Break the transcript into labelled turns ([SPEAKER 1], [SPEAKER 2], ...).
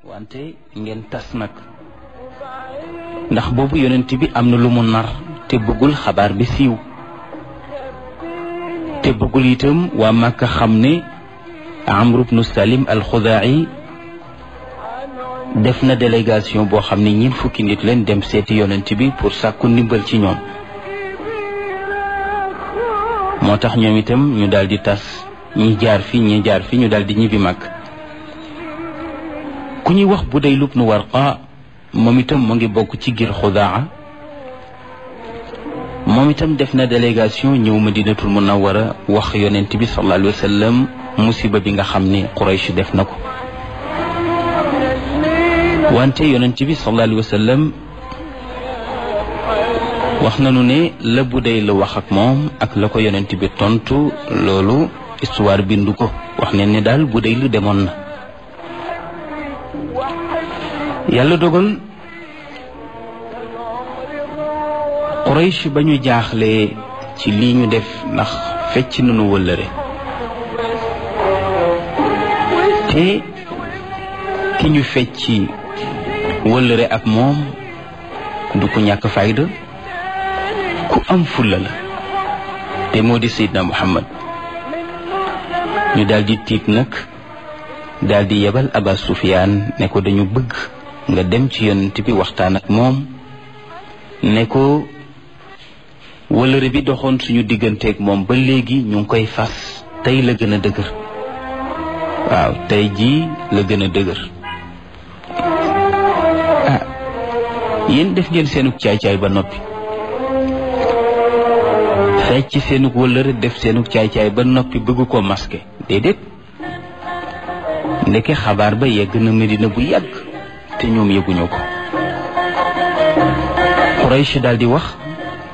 [SPEAKER 1] wante ngeen tas nag ndax boobu yonent bi am na lu mu nar te bëggul xabaar bi siiw te bëggul itam waa Màkka xam ne Amru bnu Salim al-Xudaa'i def na délégation boo xam ne ñiin fukki nit leen dem seeti yonent bi pour sàkku ndimbal ci ñoom moo tax ñoom itam ñu daal di tas ñi jaar fi ñi jaar fi ñu daal di ñibbi mag ku ñuy wax Budayl ibnu Warqa moom itam mu ngi bokk ci gir Xudaa moom itam def na délégation ñëw Madinatul Munawwara wax yonent bi sallallahu alayhi wa sallam musiba bi nga xam ne Quraysh def na ko wante yonent bi sallallahu alayhi wa sallam wax nañu ne la Budayl la wax ak moom ak la ko yonent bi tontu loolu histoire bindu ko wax ne ne daal Budayl demoon na yàlla dogal Quraysh ba ñu jaaxlee ci lii ñu def ndax fecc nañu wëllëre te ki ñu fecci wëllëre ak moom du ko ñàkk fayda ku am fulla la te moo di Seydina Muhammad ñu daldi tiit nag daldi yebal Aba Sufyaan ne ko dañu bëgg nga dem ci yonent bi waxtaan ak moom ne ko wëllëre bi doxoon suñu digganteeg moom ba léegi ñu ngi koy fas tey la gën a dëgër waaw tey jii la gën a dëgër ah yéen def ngeen seenug caay-caay ba noppi fecc seenug wëllëre def seenug caay-caay ba noppi bëgg ko masqué déedéet ndeke xabaar ba yegg na Medina bu yàgg te ñoom yëguñu ko Quraysh daal di wax